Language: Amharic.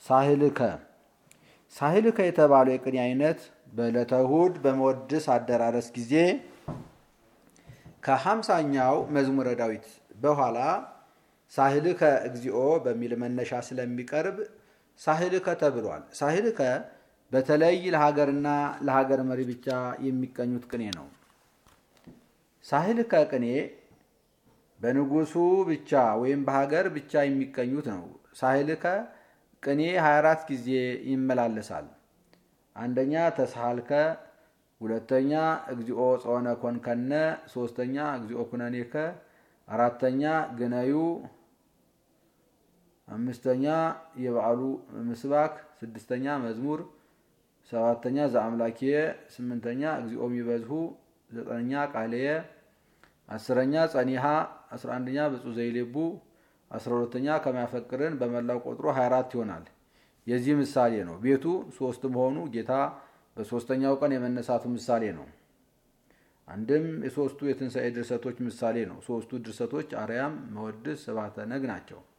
ሳህልከ ሳህልከ የተባለው የቅኔ አይነት በዕለተ እሑድ በመወድስ አደራረስ ጊዜ ከሀምሳኛው መዝሙረ ዳዊት በኋላ ሳህልከ እግዚኦ በሚል መነሻ ስለሚቀርብ ሳህልከ ተብሏል። ሳህልከ በተለይ ለሀገርና ለሀገር መሪ ብቻ የሚቀኙት ቅኔ ነው። ሳህልከ ቅኔ በንጉሱ ብቻ ወይም በሀገር ብቻ የሚቀኙት ነው። ሳህልከ ቅኔ 24 ጊዜ ይመላለሳል። አንደኛ ተሳሃልከ፣ ሁለተኛ እግዚኦ ጾነ ኮንከነ፣ ሶስተኛ እግዚኦ ኩነኔከ፣ አራተኛ ግነዩ፣ አምስተኛ የበዓሉ ምስባክ፣ ስድስተኛ መዝሙር፣ ሰባተኛ ዘአምላኪየ፣ ስምንተኛ እግዚኦ ሚበዝሁ፣ ዘጠነኛ ቃልየ፣ አስረኛ ጸኒሃ፣ አስራ አንደኛ ብፁዕ ዘይሌቡ፣ አስራ ሁለተኛ ከሚያፈቅርን በመላው ቆጥሮ 24 ይሆናል። የዚህ ምሳሌ ነው። ቤቱ ሶስት መሆኑ ጌታ በሶስተኛው ቀን የመነሳቱ ምሳሌ ነው። አንድም የሶስቱ የትንሣኤ ድርሰቶች ምሳሌ ነው። ሶስቱ ድርሰቶች አርያም፣ መወድስ፣ ስብሐተ ነግ ናቸው።